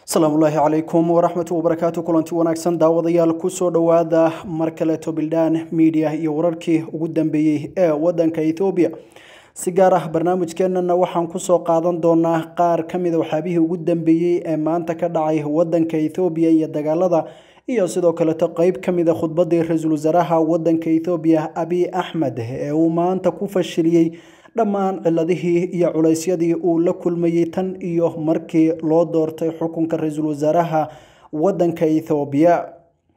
asalaamullaahi calaykum waraxmatu wabarakaatu kulanti wanaagsan daawadayaal kusoo dhowaada mar kaleeto bildaan miidiya iyo wararkii ugu dambeeyey ee wadanka ethoobiya si gaar ah barnaamijkeenana waxaan kusoo qaadan doonaa qaar ka mida waxyaabihii ugu dambeeyey ee maanta ka dhacay wadanka ethoobiya iyo dagaalada iyo sidoo kaleeto qeyb ka mida khudbadii ra-iisul wasaaraha wadanka ethoobiya abiy axmed ee uu maanta ku fashiliyey dhammaan ciladihii iyo culeysyadii uu la kulmayey tan iyo markii loo doortay xukunka ra-iisul wasaaraha wadanka ethoobiya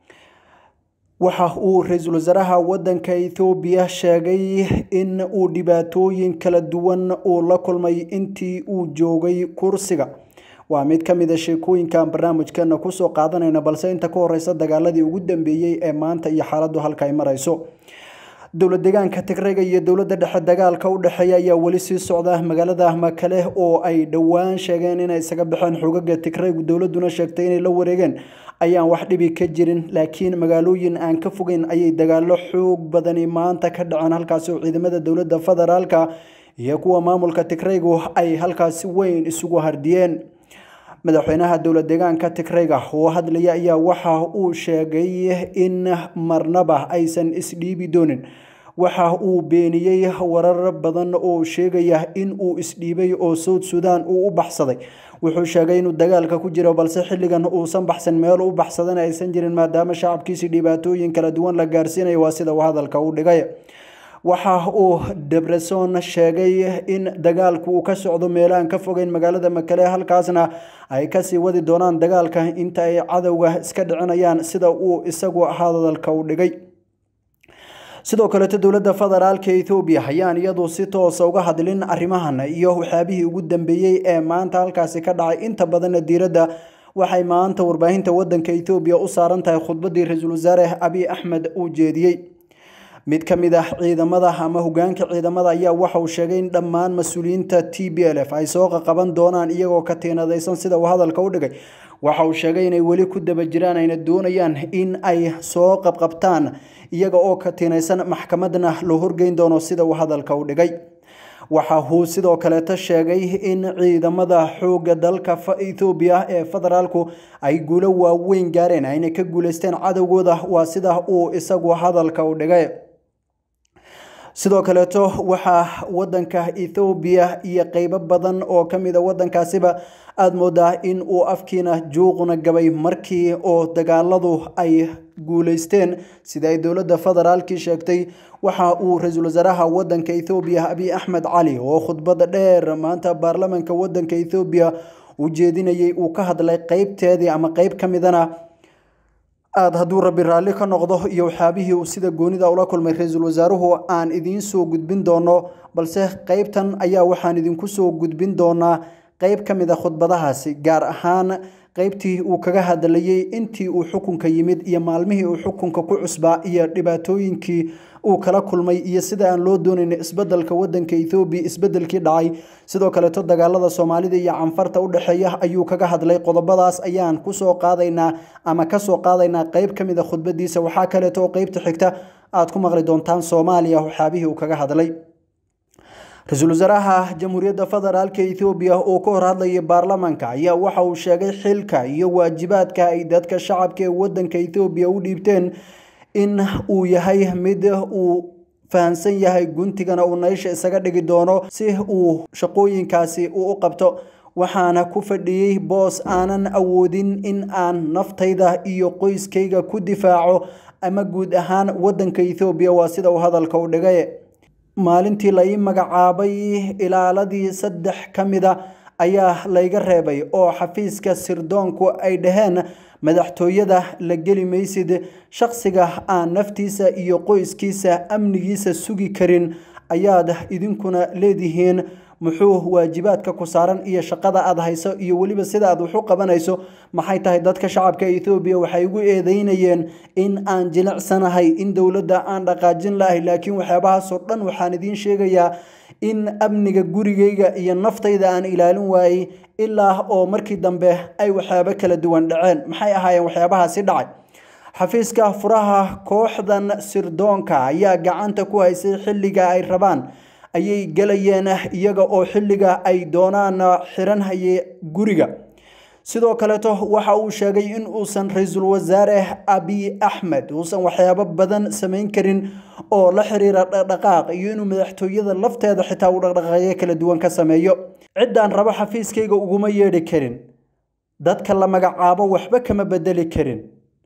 waxa uu ra-iisul wasaaraha wadanka ethoobiya sheegay in uu dhibaatooyin kala duwan uu la kulmay intii uu joogay kursiga waa mid ka mida sheekooyinkan barnaamijkeena kusoo qaadanayna balse inta ka horeysa dagaaladii ugu dambeeyey ee maanta iyo xaaladdu halka ay marayso dowlad deegaanka tigrayga iyo dowladda dhexe dagaalka u dhexeeya ayaa weli sii socda magaalada makale oo ay dhowaan sheegeen inay isaga baxeen xogaga tigraygu dowladuna sheegtay inay la wareegeen ayaan wax dhibi ka jirin laakiin magaalooyin aan ka fogeyn ayay dagaalo xoog badani maanta ka dhaceen halkaasi oo ciidamada dowladda federaalka iyo kuwa maamulka tigraygu ay halkaasi weyn isugu hardiyeen madaxweynaha dowlad deegaanka tigrayga oo hadlaya ayaa waxa uu sheegay in marnaba aysan isdhiibi doonin waxa uu beeniyey warar badan oo sheegaya in uu isdhiibay oo south sudan uu u baxsaday wuxuu sheegay inuu dagaalka ku jiro balse xilligan uusan baxsan meel u baxsadan aysan jirin maadaama shacabkiisi dhibaatooyin kala duwan la gaarsiinayo waa sida uu hadalka u dhigay waxa uu debreson sheegay in dagaalku uu ka socdo meelahan ka fogeyn magaalada makale halkaasna ay kasii wadi doonaan dagaalka inta ay cadowga iska dhicinayaan sida uu isagu hadalka u dhigay sidoo kaleeto dowladda federaalka ethoobiya ayaan iyadu si toosa uga hadlin arrimahan iyo waxyaabihii ugu dambeeyey ee maanta halkaasi ka dhacay inta badanna diiradda waxay maanta warbaahinta wadanka ethoobiya u saaran tahay khudbadii ra-iisul wasaare abiy axmed uu jeediyey mid ka mid ah ciidamada ama hogaanka ciidamada ayaa waxa uu sheegay in dhammaan mas-uuliyiinta t b l f ay soo qaqaban doonaan iyagoo ka tiinadaysan sida uu hadalka u dhigay waxa uu sheegay inay weli ku daba jiraan ayna doonayaan in ay soo qabqabtaan iyaga oo ka tiinaysan maxkamadna loo horgeyn doono sida uu hadalka u dhigay waxa uu sidoo kaleeto sheegay in ciidamada xooga dalka ethoobiya ee federaalku ay guulo waaweyn gaareen ayna ka guuleysteen cadowgooda waa sida uu isagu hadalka u dhigay sidoo kaleeto waxaa wadanka ethoobiya iyo qeybo badan oo ka mid a wadankaasiba aada moodaa in uu afkiina juuquna gabay markii oo dagaaladu ay guuleysteen sida ay dowladda federaalkii sheegtay waxa uu ra-iisul wasaaraha wadanka ethoobiya abiy axmed cali oo khudbada dheer maanta baarlamanka wadanka ethoobiya uu jeedinayay uu ka hadlay qeybteedii ama qeyb ka midana aada hadduu rabbi raalli ka noqdo iyo waxyaabihii uu sida goonida ula kulmay ra-iisul wasaaruhu aan idiin soo gudbin doono balse qeybtan ayaa waxaan idinku soo gudbin doonaa qeyb ka mid a khudbadahaasi gaar ahaan qeybtii uu kaga hadlayey intii uu xukunka yimid iyo maalmihii uu xukunka ku cusbaa iyo dhibaatooyinkii uu kala kulmay iyo sida aan loo doonayn isbedelka wadanka ethoobiya isbedelkii dhacay sidoo kaleeto dagaalada soomaalida iyo canfarta u dhexeeya ayuu kaga hadlay qodobadaas ayaan kusoo qaadaynaa ama kasoo qaadaynaa qeyb ka mid a khudbadiisa waxaa kaleeto oo qeybta xigta aad ku maqli doontaan soomaaliya waxyaabihii uu kaga hadlay ra-iisul wasaaraha jamhuuriyadda federaalka ethoobiya oo ka hor hadlayay baarlamanka ayaa waxa uu sheegay xilka iyo waajibaadka ay dadka shacabka ee wadanka ethoobiya u dhiibteen in uu yahay mid uu fahamsan yahay guntigana uu naysha isaga dhigi doono si uu shaqooyinkaasi uu u qabto waxaana ku fadhiyey boos aanan awoodin in aan naftayda iyo qoyskayga ku difaaco ama guud ahaan wadanka ethoobiya waa sida uu hadalka u dhigay maalintii la ii magacaabay ilaaladii saddex ka mida ayaa layga reebay oo xafiiska sirdoonku ay dhaheen madaxtooyada la geli maysid shaqsiga aan naftiisa iyo qoyskiisa amnigiisa sugi karin ayaad idinkuna leedihiin muxuu waajibaadka ku saaran iyo shaqada aad hayso iyo weliba sida aad wax u qabanayso maxay tahay dadka shacabka ethoobiya waxay igu eedeynayeen in aan jilicsanahay in dowladda aan dhaqaajin lahay laakiin waxyaabahaasoo dhan waxaan idiin sheegayaa in amniga gurigayga iyo naftayda aan ilaalin waayey ilaa oo markii dambe ay waxyaabo kala duwan dhaceen maxay ahaayeen waxyaabahaasi dhacay xafiiska furaha kooxdan sirdoonka ayaa gacanta ku haysay xilliga ay rabaan ayay gelayeen iyaga oo xilliga ay doonaan xiran haye guriga sidoo kaleeto waxa uu sheegay in uusan ra-iisul wasaare abiy axmed uusan waxyaabo badan samayn karin oo la xiriira dhaqdhaqaaq iyo inuu madaxtooyada lafteeda xitaa uu dhaqdhaqaaqyo kala duwan ka sameeyo ciddaan rabo xafiiskayga uguma yeedhi karin dadka la magacaabo waxba kama bedeli karin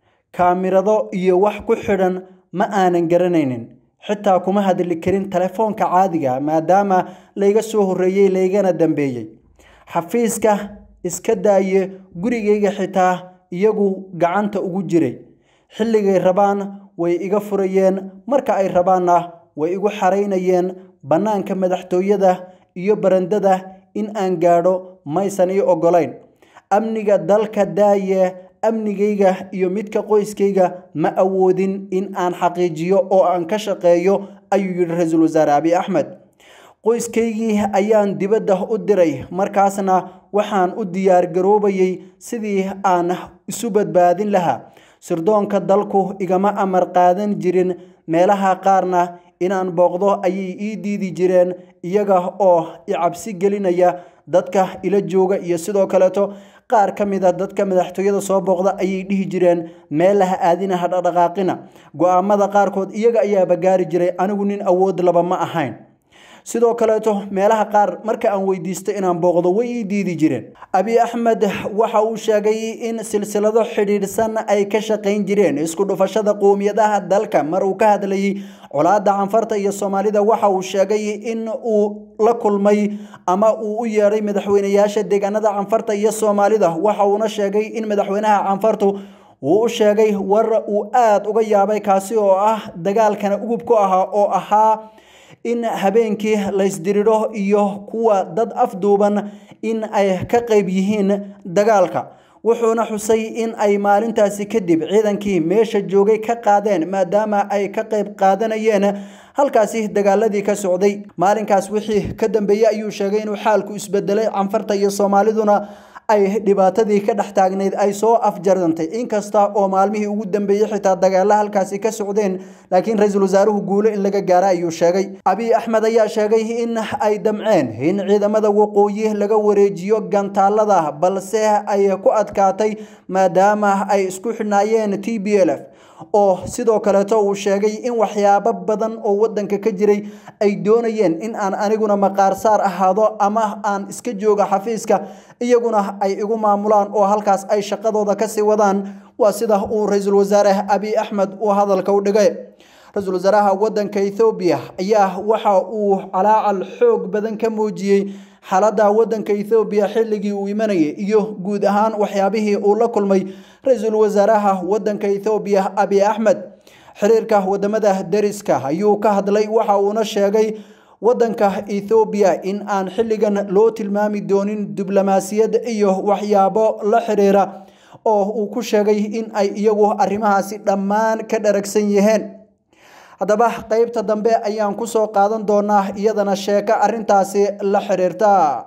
kaamirado iyo wax ku xidhan ma aanan garanaynin xitaa kuma hadli karin telefoonka caadiga maadaama layga soo horreeyey laygana dambeeyey xafiiska iska daaye gurigayga xitaa iyagu gacanta ugu jiray xilligay rabaan way iga furayeen marka ay rabaanna way igu xaraynayeen bannaanka madaxtooyada iyo barandada in aan gaadho maysan ii oggolayn amniga dalka daaye amnigayga iyo midka qoyskayga ma awoodin in aan xaqiijiyo oo aan ka shaqeeyo ayuu yidhi ra-iisul wasaare abiy axmed qoyskaygii ayaan dibadda u diray markaasna waxaan u diyaargaroobayay sidii aan isu badbaadin lahaa sirdoonka dalku igama amar qaadan jirin meelaha qaarna inaan booqdo ayay ii diidi jireen iyaga oo i cabsi gelinaya dadka ila jooga iyo sidoo kaleeto qaar ka mid a dadka madaxtooyada soo booqda ayay dhihi jireen meel laha aadina ha dhaqdhaqaaqina go-aamada qaarkood iyaga ayaaba gaari jiray anigu nin awood laba ma ahayn sidoo kaleeto meelaha qaar marka aan weydiisto inaan booqdo way ii diidi jireen abiy axmed waxa uu sheegay in silsilado xidhiidhsan ay ka shaqayn jireen isku dhufashada qowmiyadaha dalka mar uu ka hadlayay colaada canfarta iyo soomaalida waxa uu sheegay in uu la kulmay ama uu u yeedhay madaxweyneyaasha deegaanada canfarta iyo soomaalida waxa uuna sheegay in madaxweynaha canfartu uu u sheegay war uu aada uga yaabay kaasi oo ah dagaalkana ugub ku ahaa oo ahaa in habeenkii laysdiridho iyo kuwa dad afduuban in ay ka qayb yihiin dagaalka wuxuuna xusay in ay maalintaasi kadib ciidankii meesha joogay ka qaadeen maadaama ay ka qayb qaadanayeen halkaasi dagaaladii ka socday maalinkaas wixii ka dambeeyey ayuu sheegay inuu xaalku isbedelay canfarta iyo soomaaliduna ay dhibaatadii ka dhex taagnayd ay soo afjarantay inkasta oo maalmihii ugu dambeeyey xitaa dagaalla halkaasi ka socdeen laakiin ra-iisul wasaaruhu guulo in laga gaara ayuu sheegay abiy axmed ayaa sheegay in ay damceen in ciidamada waqooyi laga wareejiyo gantaalada balse ay ku adkaatay maadaama ay isku xidhnaayeen t b l f oo sidoo kaleeto uu sheegay in waxyaabo badan oo wadanka ka jiray ay doonayeen in aan aniguna maqaarsaar ahaado ama aan iska jooga xafiiska iyaguna ay igu maamulaan oo halkaas ay shaqadooda kasii wadaan waa sida uu ra-iisul wasaare abiy axmed uu hadalka u dhigay ra-iisul wasaaraha wadanka ethoobiya ayaa waxa uu calaacal xoog badan ka muujiyey xaaladda wadanka ethoobiya xilligii uu imanayay iyo guud ahaan waxyaabihii uu la kulmay ra-iisul wasaaraha wadanka ethoobiya abiy axmed xiriirka wadamada deriska ayuu ka hadlay waxa uuna sheegay wadanka ethoobiya in aan xilligan loo tilmaami doonin diblomaasiyad iyo waxyaabo la xiriira oo uu ku sheegay in ay iyagu arrimahaasi dhammaan ka dharagsan yihiin haddaba qeybta dambe ayaan kusoo qaadan doonaa iyadana sheeko arrintaasi la xiriirta